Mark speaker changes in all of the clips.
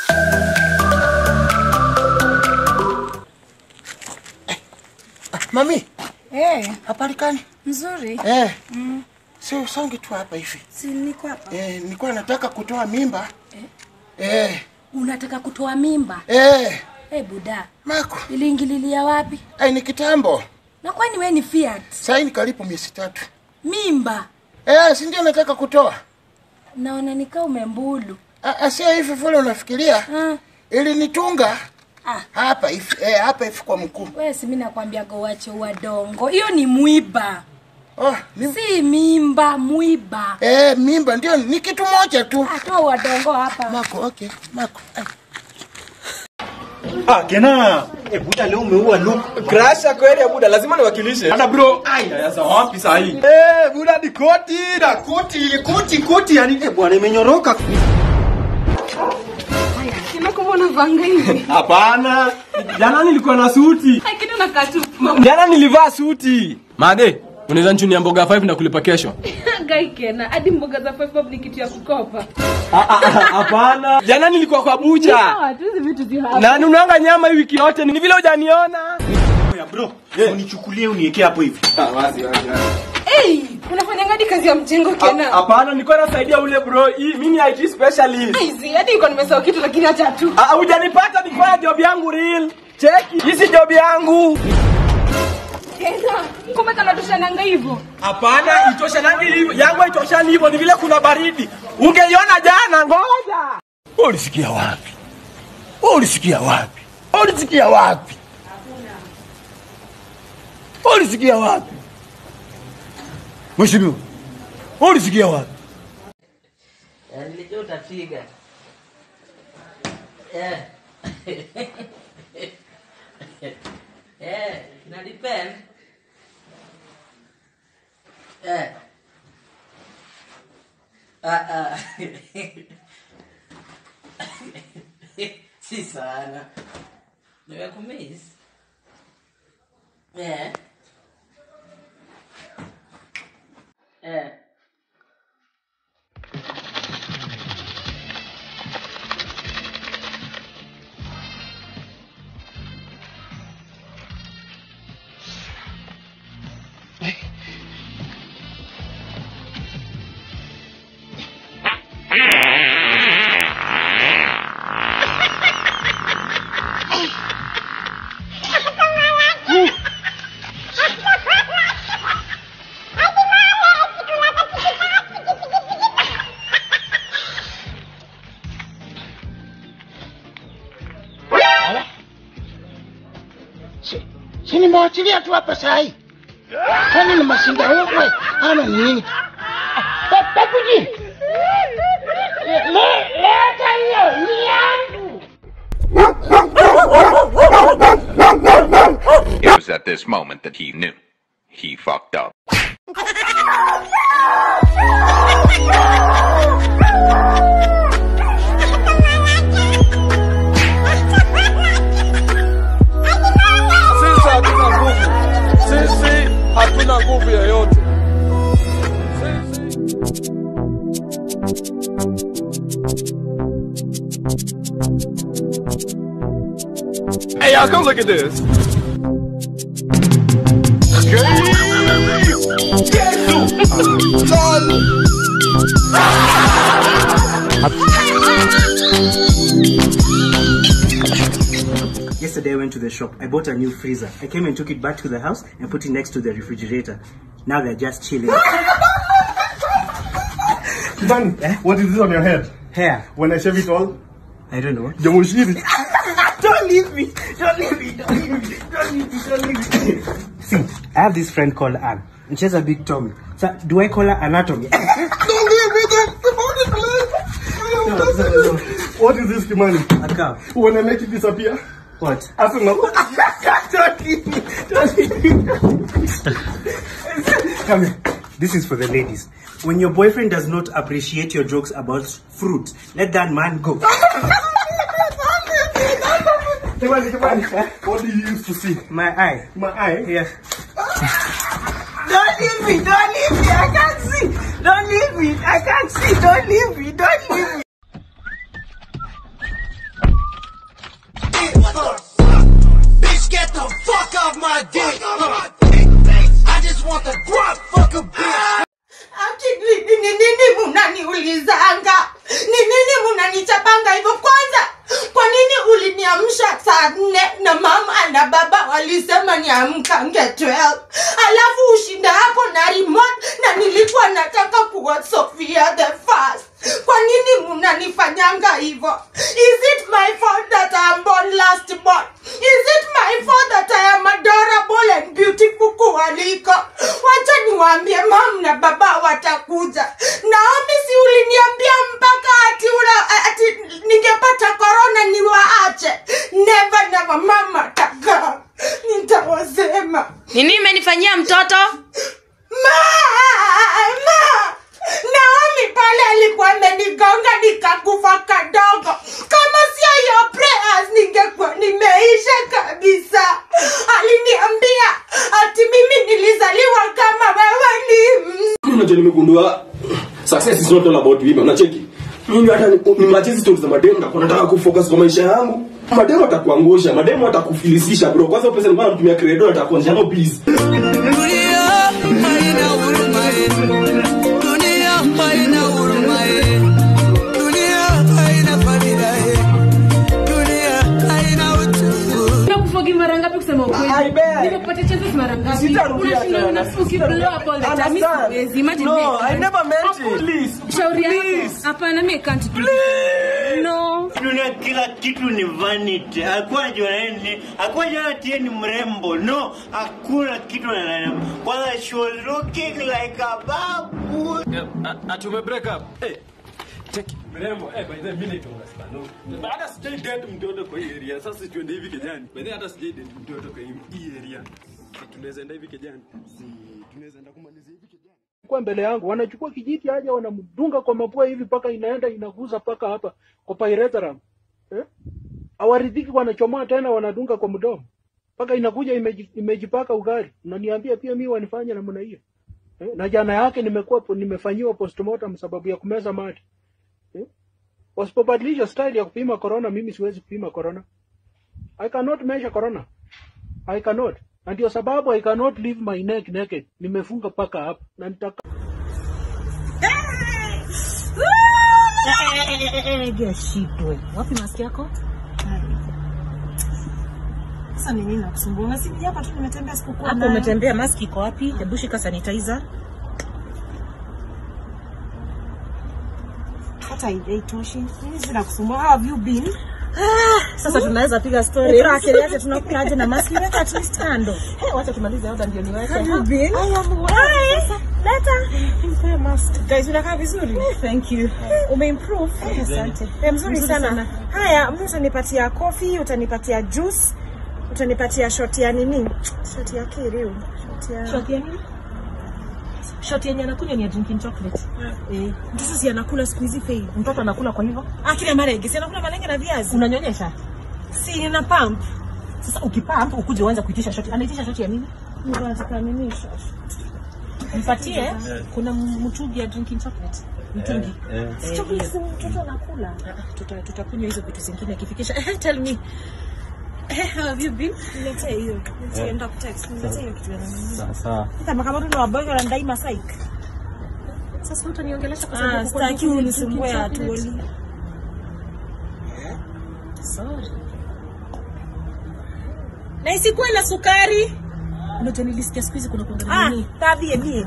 Speaker 1: Mami,
Speaker 2: Eh,
Speaker 1: habari gani?
Speaker 2: mzuri.
Speaker 1: Eh. Si usonge tu hapa hivi.
Speaker 2: Si niko hapa.
Speaker 1: Eh, nilikuwa nataka kutoa mimba. Eh.
Speaker 2: Unataka kutoa mimba?
Speaker 1: Eh.
Speaker 2: Eh, buda.
Speaker 1: Mako.
Speaker 2: Iliingililia wapi?
Speaker 1: Ai ni kitambo.
Speaker 2: Na kwani wewe ni Fiat?
Speaker 1: Sasa ni karibu miezi tatu.
Speaker 2: Mimba.
Speaker 1: Eh, si ndio nataka kutoa.
Speaker 2: Naona nikaa umembulu.
Speaker 1: Ah, ah, sio hivi vile unafikiria.
Speaker 2: Ah,
Speaker 1: Ili nitunga
Speaker 2: ah.
Speaker 1: hapa hivi. Eh, hapa hivi kwa mkuu.
Speaker 2: Wewe si mimi nakwambia go wache wadongo. Hiyo ni mwiba.
Speaker 1: Oh, ni
Speaker 2: Si mimba, mwiba.
Speaker 1: Eh, mimba ndio ni kitu moja tu.
Speaker 2: Atoa wadongo hapa.
Speaker 1: Mako, okay. Mako. Ai.
Speaker 3: Ah, Kena, eh, buda leo umeua Luke.
Speaker 4: Krasha kweli ya buda, lazima niwakilishe.
Speaker 3: Hata bro,
Speaker 4: Ai, sasa wapi saa hii?
Speaker 3: eh, buda ni koti, na koti, koti, koti, yani eh, bwana imenyoroka.
Speaker 5: Nimekumbona vanga hivi.
Speaker 4: Hapana. Jana nilikuwa na suti.
Speaker 5: Kitu na katu.
Speaker 4: Jana nilivaa suti. Made, unaweza nichunia mboga 5 na kulipa kesho?
Speaker 5: Gai kena. Hadi mboga za 5 bob ni kitu ya kukopa.
Speaker 4: Ah, ah, ah, Hapana. Jana nilikuwa kwa bucha.
Speaker 5: Sawa, tu hizi vitu zi hapa.
Speaker 4: Na nunanga nyama hii wiki yote. Ni vile hujaniona.
Speaker 3: Ya bro, unichukulie uniweke hapo hivi.
Speaker 4: Ah, wazi wazi.
Speaker 5: Hey, unafanya ngadi kazi ya mjengo kena.
Speaker 4: Hapana, nilikuwa nasaidia ule bro. Hii mimi ni IT specialist.
Speaker 5: Hizi hadi iko nimesahau kitu lakini acha tu.
Speaker 4: Ah, hujanipata nifanya job yangu real. Cheki, hii si job yangu.
Speaker 5: Kena, kumbe kana tushananga hivyo.
Speaker 4: Hapana, itoshanangi hivyo. Yangu haitoshani hivyo, ni vile kuna baridi. Ungeiona jana, ngoja.
Speaker 1: Ulisikia wapi? Ulisikia wapi? Ulisikia wapi? Ulisikia wapi? Mheshimiwa, ulisikia wapi?
Speaker 6: Eh, Nilijua utapiga. Eh. Eh, ina depend. Eh. Ah, ah. si sana. Nimekumiss. Eh. Eh.
Speaker 1: Si nimewachilia tu hapa saa hii. Kwani ni mashinda wewe ama ni nini? Pa- Pakuji. Le- Leta hiyo ni yangu.
Speaker 7: It was at this moment that he knew. He fucked up.
Speaker 4: Sisi hatuna nguvu. Sisi hatuna nguvu yoyote. Hey, y'all, come look at this.
Speaker 8: Yesterday I went to the shop. I bought a new freezer. I came and took it back to the house and put it next to the refrigerator. Now they're just chilling.
Speaker 3: Kidani, what is this on your head?
Speaker 8: Hair.
Speaker 3: When I shave it all,
Speaker 8: I don't know.
Speaker 3: Jamushiri.
Speaker 8: Don't leave me. Don't leave me. Don't leave me. Don't leave me. Don't leave me. See, I have this friend called Anne. And she has a big tummy. So do I call her anatomy?
Speaker 3: Don't leave me, don't
Speaker 8: no, no, no.
Speaker 3: What is this, Kimani?
Speaker 8: A cow.
Speaker 3: When I make it disappear,
Speaker 8: What?
Speaker 3: Arsenal.
Speaker 8: don't leave me. Don't leave me. Come here. This is for the ladies. When your boyfriend does not appreciate your jokes about fruit, let that man go.
Speaker 3: Kimani, Kimani, what do you used to see?
Speaker 8: My eye.
Speaker 3: My eye?
Speaker 8: Yeah. Don't leave me. Don't leave me. I can't see. Don't leave me. I can't see. Don't leave me. Don't leave me.
Speaker 9: walisema niamkange 12 alafu ushinde hapo na remote na nilikuwa nataka kuwa Sofia the first. Kwa nini mnanifanyanga hivyo? Is it my fault that I am born last born? Is it my fault that I am adorable and beautiful kuwaliko? Wacha niwaambie mam na baba watakuja. Naomi, si uliniambia mpaka ati ula, ati ningepata corona niwaache? Never never, mama taka nitawasema.
Speaker 2: nini imenifanyia mtoto
Speaker 9: Mama! Naomi pale alikuwa amenigonga nikakufa kadogo. Kama sio your prayers ningekuwa nimeisha kabisa. Aliniambia ati mimi nilizaliwa kama wewe ni mzee.
Speaker 3: unajua nimegundua success is not all about women unacheki mimi hata ni- nimachezi stories za mademu na nataka kufocus kwa maisha yangu mademu atakuangusha mademu atakufilisisha bro kwanza pesa nilikuwa natumia credo atakuonyesha no please
Speaker 5: Nimekuforgive mara ngapi kusema ukweli? Nimekupatia chances mara ngapi?
Speaker 4: Sitarudia
Speaker 5: Unashinda
Speaker 4: tena,
Speaker 5: una ukiblow up all the time. Mimi
Speaker 4: Understand?
Speaker 5: siwezi. Imagine
Speaker 4: No,
Speaker 5: me.
Speaker 4: I never meant
Speaker 5: Hapo-
Speaker 4: it. Please.
Speaker 5: Shauri yako.
Speaker 4: Please.
Speaker 5: Hapana, mimi I can't do. No.
Speaker 10: dunia kila kitu ni vanity hakuwa najua nini hakuwa jua tie ni mrembo no hakuna kitu na kwanza she was looking like a babu
Speaker 3: ati ume break up hey cheki mrembo eh by the way mimi naitwa Spano hata sijai date mtoto kwa hii area sasa tuende hivi kijani by the way hata sijai date mtoto kwa hii- hii area tunaweza enda hivi kijani si tunaweza enda kumalizia hivi kijani
Speaker 8: kwa mbele yangu wanachukua kijiti aja wanamdunga kwa mapua hivi mpaka inaenda inaguza mpaka hapa kwa pyrethrum eh? awaridhiki wanachomoa tena wanadunga kwa mdomo mpaka inakuja imeji- imejipaka ugali unaniambia pia mimi wanifanya namna hiyo eh? na jana yake nimekuwa po- nimefanyiwa postmortem sababu ya kumeza mate eh? wasipobadilisha style ya kupima corona mimi siwezi kupima corona i cannot measure corona i cannot na ndio sababu i cannot leave my neck naked nimefunga paka hapa na nitaka
Speaker 11: shidwe wapi maski yako
Speaker 12: Sasa ni nini nakusumbua? Unasiji hapa tu nimetembea sikukuwa
Speaker 11: hapo
Speaker 12: nayo.
Speaker 11: umetembea maski iko wapi hebu shika sanitizer
Speaker 12: Hata haitoshi. Nini zinakusumbua? How have you been?
Speaker 11: sasa tunaweza piga story ila akili yake tunakuja aje na maski weka at least kando hey, wacha tumalize oda ndio niweke
Speaker 12: Have you been?
Speaker 11: I am well. Sasa, leta nipe mask guys unakaa vizuri thank you umeimprove
Speaker 12: Asante.
Speaker 11: Eh,
Speaker 12: Mzuri sana. Haya, mimi utanipatia coffee, utanipatia juice, utanipatia shot ya nini? Shot ya kiriu. Shot ya
Speaker 11: Shot ya nini? shot yenye anakunywa ni ya drinking chocolate eh mtoto si anakula siku hizi fei mtoto anakula kwa hivyo
Speaker 12: Ah, kile marege. Si anakula malenge na viazi.
Speaker 11: unanyonyesha
Speaker 12: Si nina pump.
Speaker 11: sasa ukipamp ukuje uanze kuitisha shoti anaitisha shoti ya nini
Speaker 12: Niko nataka nini shot?
Speaker 11: mpatie kuna mtungi ya drinking chocolate mtungi
Speaker 12: Si chocolate si mtoto anakula.
Speaker 11: tuta tutakunywa hizo vitu zingine akifikisha eh, tell me eh, how have you been
Speaker 12: Niletee hiyo. Niletee enda kutext. Niletee hiyo kitu ya nini.
Speaker 10: sawa
Speaker 12: Kama kama tu ni waboy wanadai masaik.
Speaker 11: sasa utaniongelesha kwa
Speaker 12: Ah,
Speaker 11: sababu uko
Speaker 12: sitaki
Speaker 11: drinking
Speaker 12: unisumbue
Speaker 11: chocolate.
Speaker 12: atuoli.
Speaker 11: sorry na isikuwe na sukari ndio nilisikia siku hizi kuna
Speaker 12: Ah,
Speaker 11: kuangalia nini
Speaker 12: tabie mie.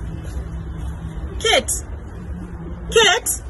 Speaker 11: Kate Kate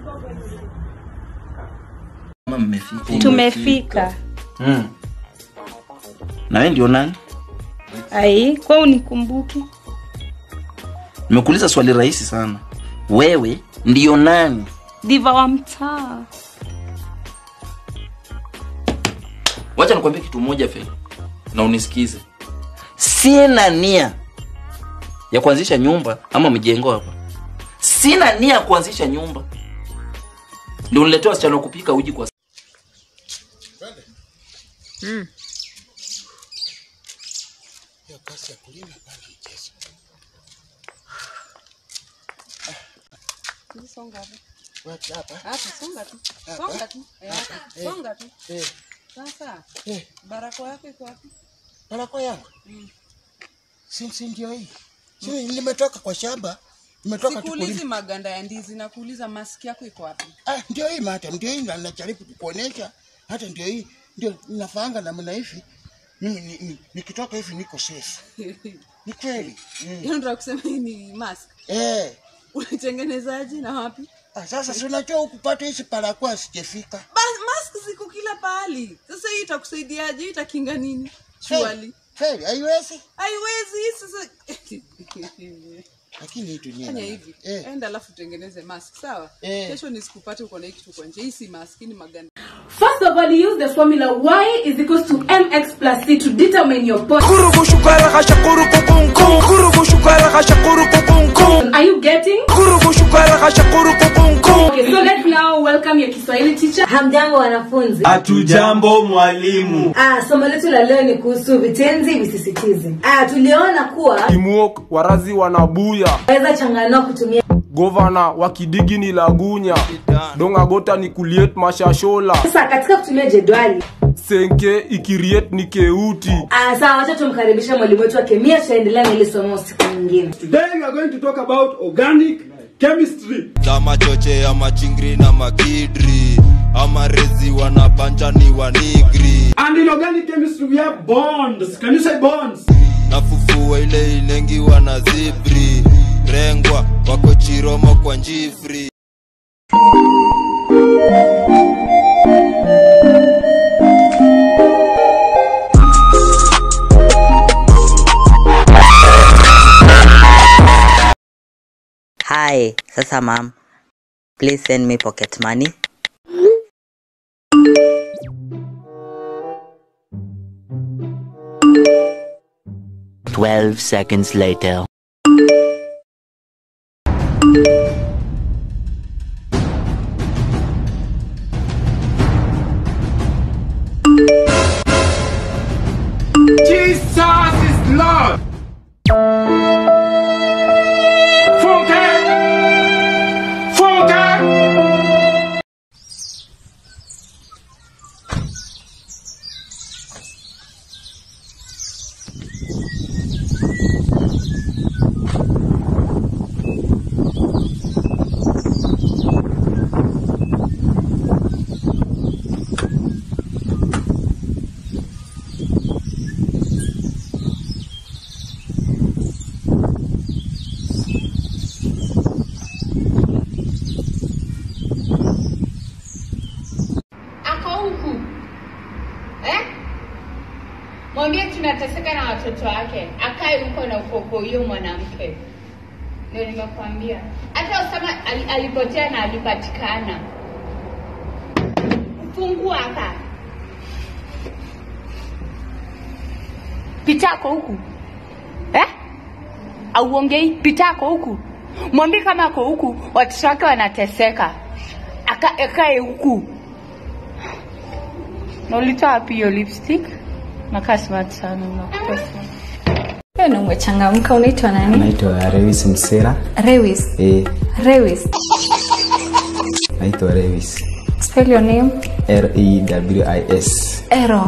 Speaker 13: Kama mmefika.
Speaker 2: tumefika
Speaker 13: Mm. Na wewe ndio nani?
Speaker 2: ai kwa unikumbuki
Speaker 13: Nimekuuliza swali rahisi sana. Wewe ndio nani?
Speaker 2: diva wa mtaa
Speaker 13: Wacha nikwambie kitu moja Fei, na unisikize. Sina nia ya kuanzisha nyumba ama mjengo hapa. Sina nia ya kuanzisha nyumba. Ndio uniletea wasichana wa kupika uji kwa
Speaker 1: Mm. Hiyo kazi ya kulima pale mchezo.
Speaker 14: Songa hapo.
Speaker 1: Wapi hapa?
Speaker 14: Hapo songa tu.
Speaker 1: Hapa?
Speaker 14: Songa tu. Eh,
Speaker 1: Hapa?
Speaker 14: hapa.
Speaker 1: Eh.
Speaker 14: Songa tu.
Speaker 1: Eh.
Speaker 14: Sasa
Speaker 1: Eh.
Speaker 14: barakoa yako iko wapi?
Speaker 1: Barakoa yangu. Si si ndio hii. Si nimetoka kwa shamba. Nimetoka tu
Speaker 14: Sikuulizi
Speaker 1: kulima.
Speaker 14: maganda ya ndizi na kuuliza maski yako iko wapi?
Speaker 1: Ah, ndio hii mata, ndio hii na najaribu kukuonesha. Hata ndio hii ndio nafaanga namna hivi. mimi ni- ni- nikitoka hivi niko safe. Ni kweli.
Speaker 14: Yaani unataka kusema hii ni mask?
Speaker 1: Eh.
Speaker 14: Unatengenezaje na wapi?
Speaker 1: Ah, sasa si unajua ukupata hizi parakuwa sijafika.
Speaker 14: Bas, mask ziko kila pahali. Sasa hii itakusaidiaje? Hii itakinga nini? Surely.
Speaker 1: Kweli, haiwezi?
Speaker 14: Haiwezi hii sasa.
Speaker 1: Lakini hii dunia
Speaker 14: Fanya
Speaker 1: na-
Speaker 14: hivi.
Speaker 1: Eh.
Speaker 14: Enda alafu tengeneze mask, sawa?
Speaker 1: Eh.
Speaker 14: Kesho nisikupate uko na hii kitu kwa nje. Hii si mask, hii ni maganda.
Speaker 5: First of all, you use the formula Y is equals to MX plus C to determine your body. Are you getting? Okay, so let's now welcome your Kiswahili teacher.
Speaker 15: Hamjambo wanafunzi.
Speaker 4: Hatujambo mwalimu.
Speaker 15: Ah, somo letu la leo ni kuhusu vitenzi visisitizi. Ah, tuliona kuwa
Speaker 4: Teamwork, warazi wanabuya.
Speaker 15: waweza changanua kutumia
Speaker 4: Govana wa Kidigi ni Lagunya. Dongagota ni Kuliet Mashashola.
Speaker 15: sasa katika kutumia jedwali.
Speaker 4: Senke ikiriet ni Keuti.
Speaker 15: Ah, sawa, wacha tumkaribishe mwalimu wetu wa kemia, tutaendelea na ile somo siku nyingine.
Speaker 3: Today we are going to talk about organic chemistry.
Speaker 16: za machoche ya machingri na makidri ama rezi wanapanja ni wanigri
Speaker 3: And in organic chemistry we have bonds. Can you say bonds?
Speaker 16: na fufua ile ilengi wana zibri rengwa wako chiromo kwa njifri
Speaker 17: Hi, sasa ma'am. Please send me pocket money.
Speaker 18: Twelve seconds later.
Speaker 4: Jesus is Lord. Funke! Funke!
Speaker 19: ako huku eh? mwambie tunateseka na watoto wake akae huko na ukoko huyo mwanamke ndio nimekwambia hata usama al, alipotea na alipatikana fungua hapa pitako huku eh? auongei pitako huku mwambie kama ako huku watoto wake wanateseka Aka- akae huku na ulitoa wapi hiyo lipstick nakaa smart sana nakupesa
Speaker 20: na umechangamka unaitwa nani
Speaker 21: naitwa Rewis Msera.
Speaker 20: rewis
Speaker 21: Eh,
Speaker 20: rewis
Speaker 21: naitwa Rewis.
Speaker 20: spell your name
Speaker 21: R E W I S.
Speaker 20: ero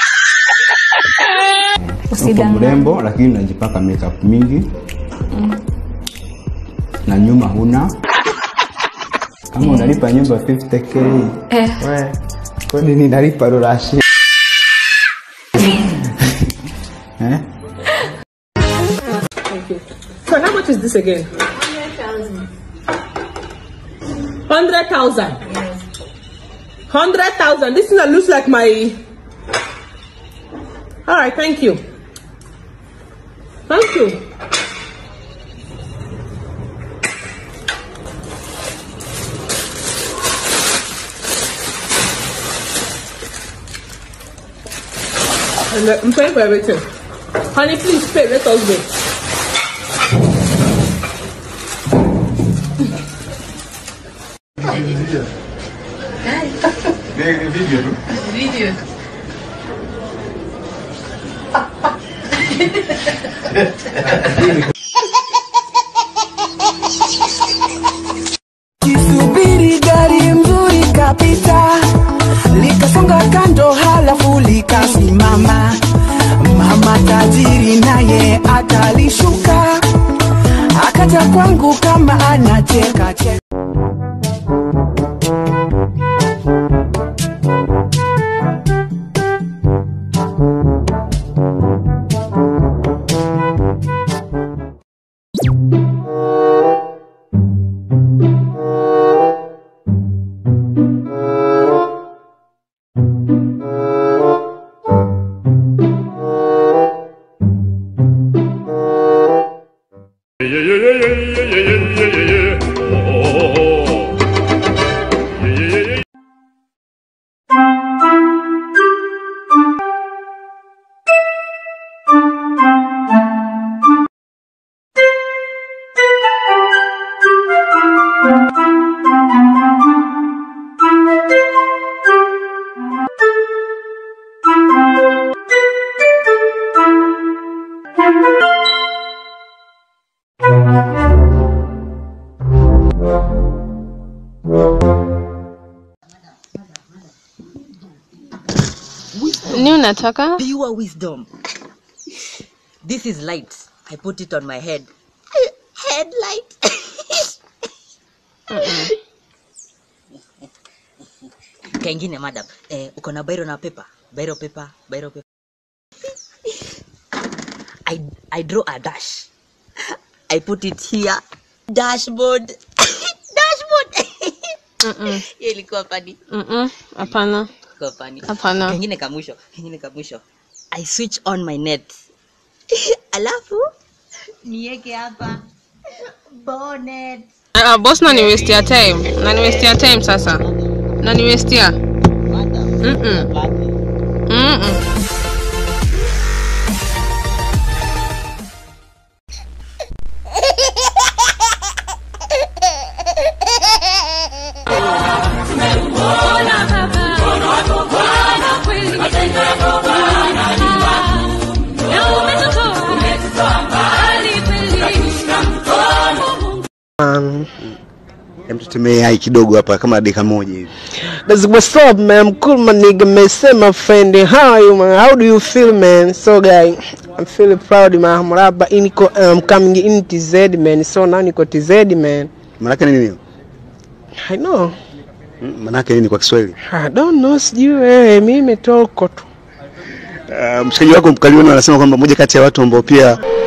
Speaker 21: Uko
Speaker 20: Usidanganye.
Speaker 21: mrembo lakini unajipaka makeup mingi
Speaker 20: Mm.
Speaker 21: na nyuma huna. Kama unalipa nyumba 50k.
Speaker 20: Eh.
Speaker 21: We, kwani ninalipa rurashi? eh?
Speaker 11: So how much is this again? Hundred thousand. Hundred thousand. This thing that looks like my. All right, thank you. Thank you. And uh, I'm paying for everything. Honey, please pay. Let us go.
Speaker 19: video
Speaker 22: Kisubiri gari mzuri kapita, likasonga kando, halafu likasimama. Mama tajiri naye akalishuka, akaja kwangu kama anacheka cheka.
Speaker 6: Ni unataka?
Speaker 17: Pure wisdom. This is light. I put it on my head. Headlight. Kengine madam, eh, uko na bairo na paper? Bairo paper, bairo paper. I I draw a dash. I put it here. Dashboard. Dashboard. Hiyo ilikuwa pani.
Speaker 6: Mm-mm. Hapana.
Speaker 17: Ilikuwa pani.
Speaker 6: Hapana.
Speaker 17: Kengine kamwisho, kengine kamwisho. I switch on my net. Alafu niweke hapa bonnet.
Speaker 6: Ah, boss na ni waste ya time. Na ni waste ya time sasa. Na ni waste ya. Mm-mm. Mm-mm.
Speaker 18: Um,
Speaker 21: Hem, tutemee hai kidogo hapa kama dakika moja hivi.
Speaker 18: that's what's up, man. I'm cool, my nigga. Man, say my friend, how are you, man? How do you feel, man? So, guy, I'm feeling proud, man. I'm rapper, iniko, um, coming in TZ, man. So now niko TZ, man.
Speaker 21: Manake nini hiyo?
Speaker 18: I know.
Speaker 21: Mm, Manake nini kwa Kiswahili?
Speaker 18: I don't know, sijui wewe, mimi toko tu.
Speaker 21: Uh, mshikaji wako Mkalioni anasema kwamba moja kati ya watu ambao pia